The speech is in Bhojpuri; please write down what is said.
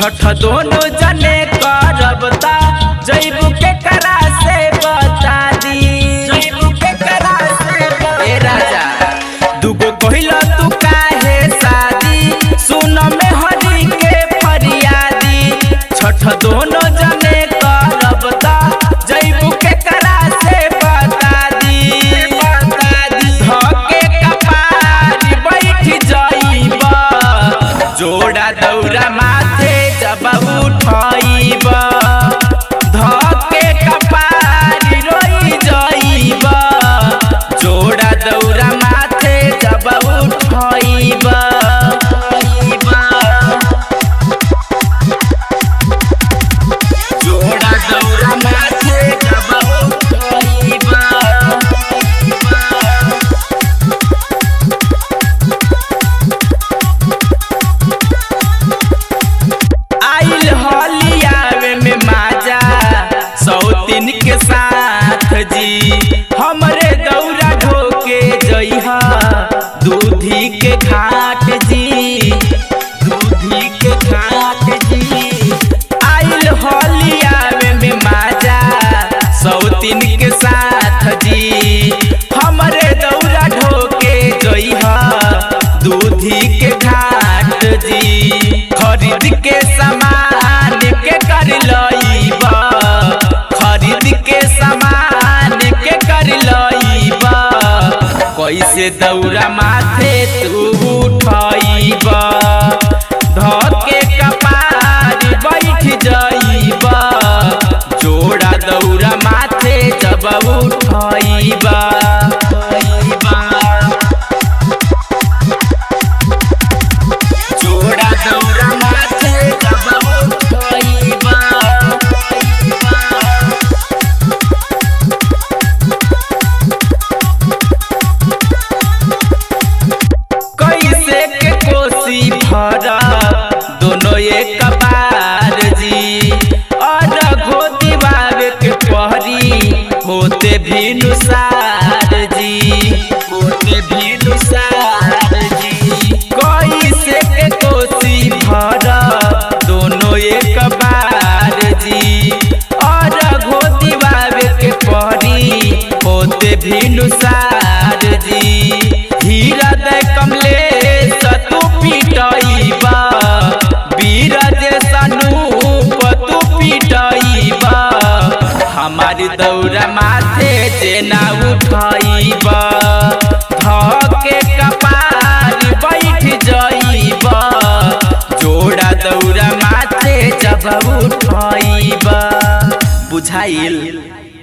छठ दोनों जने करब ता जैबू के करा से बता दी जैबू के करा से ए राजा दुगो कहिला तू काहे शादी सुन में हरी के फरियादी छठ दोनों जने करब ता जैबू के करा से बता दी बता दी धके कपार बैठ जाइबा जोड़ा दौरा माथे जब उठाइब धके कपार रोई जाइब जोड़ा दौरा माथे जब उठाइब जोड़ा दौरा माथे जब उठाइब आइल हलियावे में माजा सौतीन के साथ जी हमरे दौरा ढोके जइहा दूधी के घाट जी दूधी के घाट जी आइल हलियावे में माजा सौतीन के साथ जी हमरे दौरा ढोके जइहा दूधी के घाट जी खरीद के सामान के कर लईबा खरीद के सामान के कर लईबा कैसे दौरा माथे तू उठाइबा धके कपार बैठ जाइबा जोड़ा दौरा माथे जब उठाइबा जोड़ा दौरा माथे जब उठाइबा कैसे के कोसी भरा दोनों एक बार जी और घोती बाबे के पहरी होते भी नुसार जी होते भी नुसार जी कैसे के कोसी भरा दोनों एक बार जी और घोती बाबे के पहरी होते भी नुसार जी हीरा दे कमले सतु पिटाइबा बीरज सनूप तू पिटाइबा हमारी दौरा माथे जेना उठाइबा धके कपार बैठ जाइबा जोड़ा दौरा माथे जब उठाइबा बुझाइल